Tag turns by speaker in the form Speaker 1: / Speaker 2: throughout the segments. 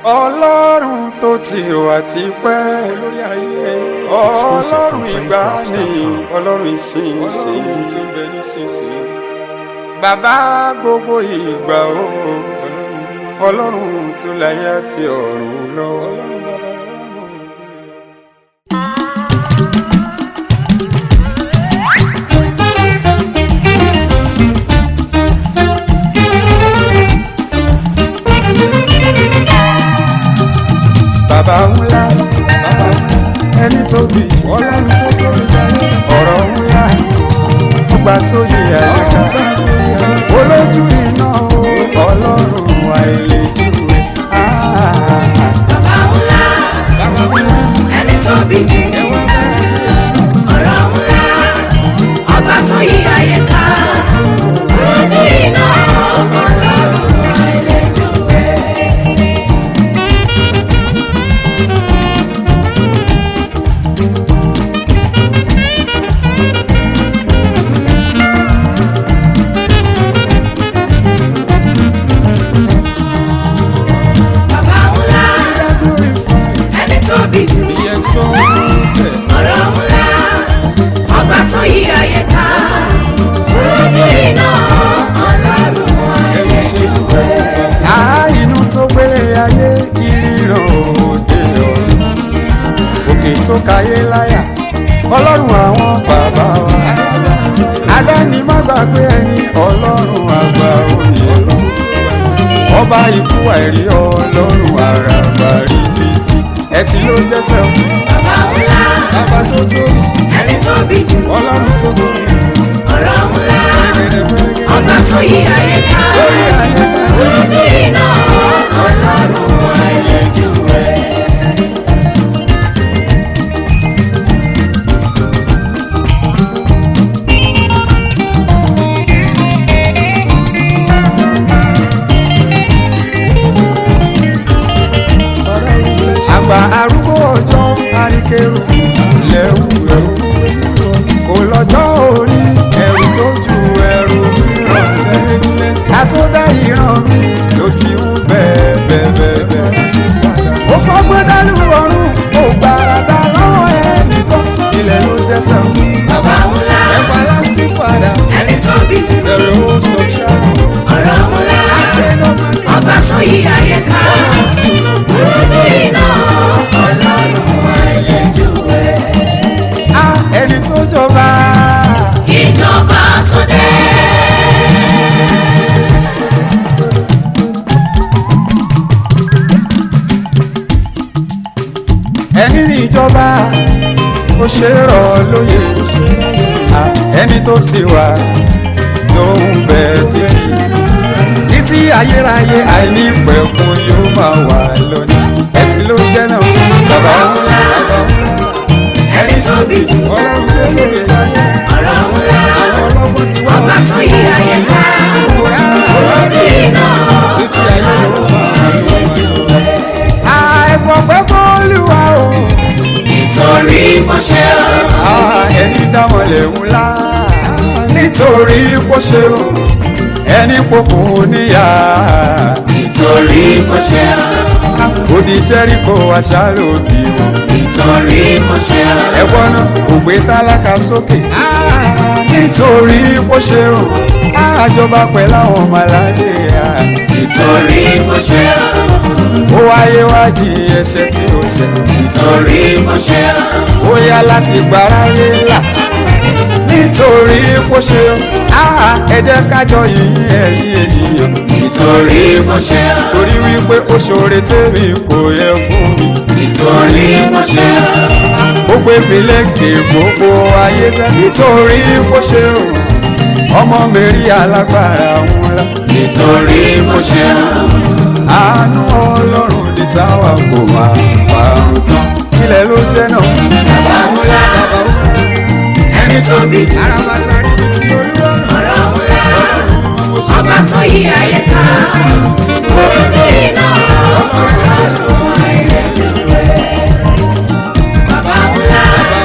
Speaker 1: ọlọ́run tó ti wà tipẹ́ lórí ayé ọlọ́run ìgbàanì ọlọ́run ìsinsìnyí tó ń bẹ nísinsìnyí bàbá gbogbo ìgbà o ọlọ́run tó láyé àti ọ̀run lọ ọlọ́run bàbá bàbá ńlá bàbá ẹni tóbi ọlọ́run tó tóbi jáde ọ̀rọ̀ ńlá ọgbà tó yẹ àyíká olójú iná o ọlọ́run àìlèjúwe.
Speaker 2: Bàbá ńlá, ẹni tó bí jù. Ọ̀rọ̀ ńlá, ọba tó yí ayé ká. Ojú iná ọlọ́run àìlèjúwe. Bàbá ńlá, ẹni tó bí jù.
Speaker 1: ìyẹn sọ tẹ̀.
Speaker 2: Ọ̀rọ̀ ńlá, ọba tó yí ayé ká. Ojú iná ọlọ́run àìlèjúwe.
Speaker 1: Á inú tó gbélé ayé ìríran òde ọ̀run òkè tó kayé láyà ọlọ́run àwọn bàbá wa adáni má gbàgbé ẹni ọlọ́run àgbà òye ọba ikú àìrí ọlọ́run àràbà rìbìtì ẹ ti ló jẹ́sẹ̀ o
Speaker 2: Bàbá ńlá,
Speaker 1: bàbá tó tóbi
Speaker 2: ẹni tó bí jù.
Speaker 1: ọlọ́run tó tóbi
Speaker 2: Ọ̀rọ̀ ńlá,
Speaker 1: gẹ́gẹ́dẹ́gbẹ́gẹ́
Speaker 2: ọba tó yí ayé ká.
Speaker 1: lórí ayé ká.
Speaker 2: Ojú iná ọlọ́run àìlèjúwe.
Speaker 1: àgbà arúgbó ọjọ́ àríkèrò lẹ́wù ẹ̀rù kò lọ́jọ́ orí ẹ̀rù tó ju ẹ̀rù mìíràn àtúndá ìran mi ló ti ń bẹ́ẹ̀ bẹ́ẹ̀ bẹ́ẹ̀ bẹ́ẹ̀. ó fọ́gbọ́n dánú ọ̀run ó gbàràdà lọ́wọ́ ẹnìkan ilẹ̀ ló jẹ́sẹ̀
Speaker 2: Bàbá ńlá,
Speaker 1: ẹ̀pà lásìkò padà
Speaker 2: ẹni tó bí jù.
Speaker 1: ẹ̀rọ ó sọ ṣáà
Speaker 2: Ọ̀rọ̀ ńlá,
Speaker 1: àtẹnumọ́sí
Speaker 2: ọba tó yí ayé ká. Ojú iná ọlọ́run àìlèjúwe.
Speaker 1: á ẹni tó jọba.
Speaker 2: Ìjọba tó dé.
Speaker 1: ẹni ní ìjọba ó ṣe é rọ̀ lóye À, ẹni tó ti wà tó ń bẹ títí títí ayérayé àìní pẹ̀kun yóò máa wà lónìí ẹtì ló jẹ́ náà bàbá ńlá bàbá ńlá
Speaker 2: Ẹni tó bí jù.
Speaker 1: ọlọ́run tó tóbi láyé
Speaker 2: Ọ̀rọ̀ ńlá,
Speaker 1: àwọn ọlọ́gbọ́n ti wá
Speaker 2: ọba tó yí ayé ká.
Speaker 1: kúrá
Speaker 2: Ojú iná
Speaker 1: títí ayé yóò máa wà lónìí. àìpọ̀ pẹ́ fọ́lùwà o.
Speaker 2: nítorí mo ṣe ọ́.
Speaker 1: Ah, ẹni dámọ̀lẹ̀ ńlá nítorí kó ṣe o ẹni pokò níyà
Speaker 2: nítorí mo ṣe ọ́.
Speaker 1: odi jẹ́ríkò aṣáálòbí o
Speaker 2: nítorí mo ṣe ọ́.
Speaker 1: ẹ̀wọ́n náà kò gbé tálákà sókè Ah, nítorí kó ṣe o àjọba pẹ̀lú àwọn ọmọ aládé ah.
Speaker 2: nítorí mo ṣe ọ́.
Speaker 1: ó wáyé wájú ẹ̀ṣẹ̀ tí ó ṣe
Speaker 2: nítorí mo ṣe ọ́.
Speaker 1: ó yá láti gbáráyé là nítorí kó ṣe o Ah, ẹ jẹ́ kájọ yìí ẹ̀yìn ènìyàn.
Speaker 2: nítorí mo ṣe ọ́.
Speaker 1: torí wípé ó ṣoore tèmi kò yẹ fún mi.
Speaker 2: nítorí mo ṣe ọ́.
Speaker 1: ó gbé mi lékè gbogbo ayé sẹ́. nítorí kó ṣe o ọmọ mi rí alágbára ńlá.
Speaker 2: nítorí mo ṣe ọ́.
Speaker 1: àánú ọlọ́run ní táwa kò máa parun tán. ilẹ̀ ló jẹ́ náà.
Speaker 2: bàbá ńlá ẹni tó bí jù.
Speaker 1: arabata rí mi tí olúwọ̀n.
Speaker 2: ọ̀rọ̀ ńlá ọba tó yí ayé ká. ojú iná ọlọ́run àìlèjúwe. Bàbá ńlá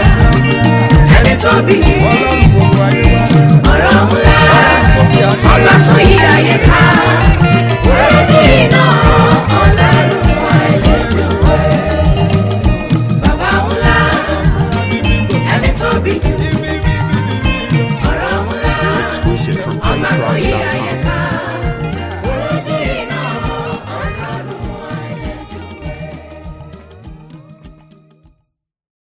Speaker 2: ẹni tó bí jù.
Speaker 1: ọlọ́run gbogbo ayé wá.
Speaker 2: ọ̀rọ̀ ńlá
Speaker 1: tó fi àná.
Speaker 2: ọba tó yí ayé ká. ojú iná ọlọ́run
Speaker 3: exclusive from
Speaker 2: ọba tó yí
Speaker 3: PraiseDrops.com.